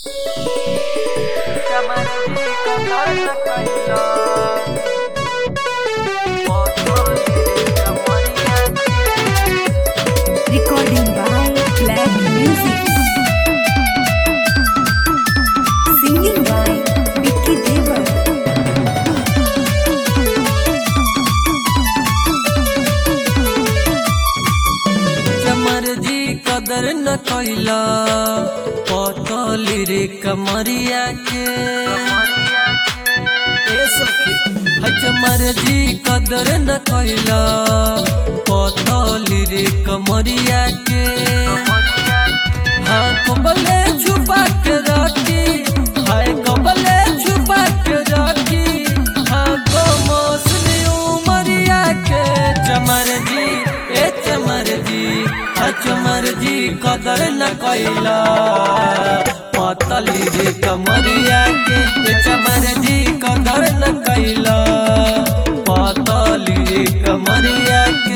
Recording by Black Music. Singing by Vicky Devar. चमर जी कदर न कैला पतली रे कमरिया के ए सखी है चमर जी कदर न कैला पतली रे कमरिया के हाँ कबले छुपा के रखी हाय कबले छुपा के रखी हाँ गो मौसमी उमरिया के चमर जी ए चमर जी हाँ चमर जी कदर न कैला पतली रे कमरिया के ए चमर जी कदर न कैला पतली रे कमरिया के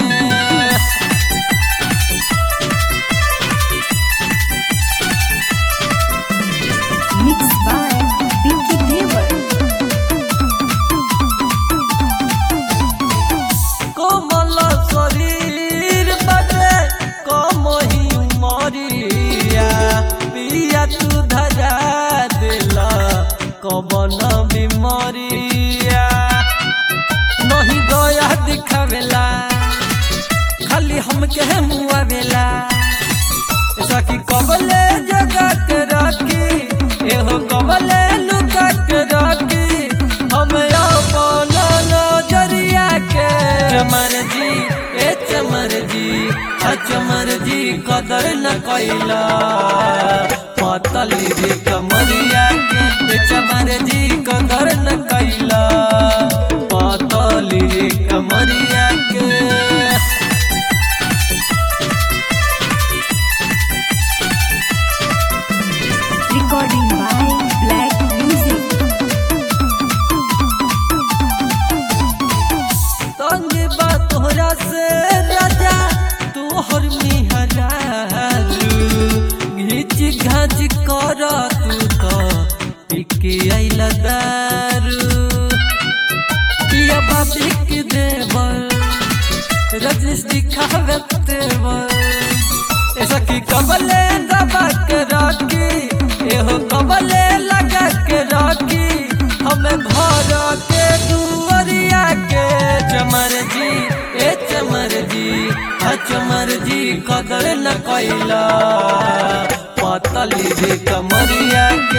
Mixed by Vicky Devar. कोमल शरीर बटे कमही मरिया पिया तू धजा दिला कबन बिमरिया नहीं गया दिखावेला खाली हमके मुआवेला सखी कबले जगा के रखी एहो कबले लुका के रखी हम अपन नजरिया के चमर जी ए चमर जी आ चमर जी कदर न कैला पतली रे कमरिया के ए चमर जी कदर न कैला पतली रे कमरिया के Recording by Black Music. तंग बा तोहरा से राजा तोहर मिहरारू घीच घाच कर तू तो पिके आइला दारू पिया बाबी के देवर रजनीश दिखावे तेवर ऐसा की कबले दबा के रखी एहो कबले लगा के रखी हमें घर के दुआरिया के चमर जी ए चमर जी हा चमर जी कदर न कैला पतली रे कमरिया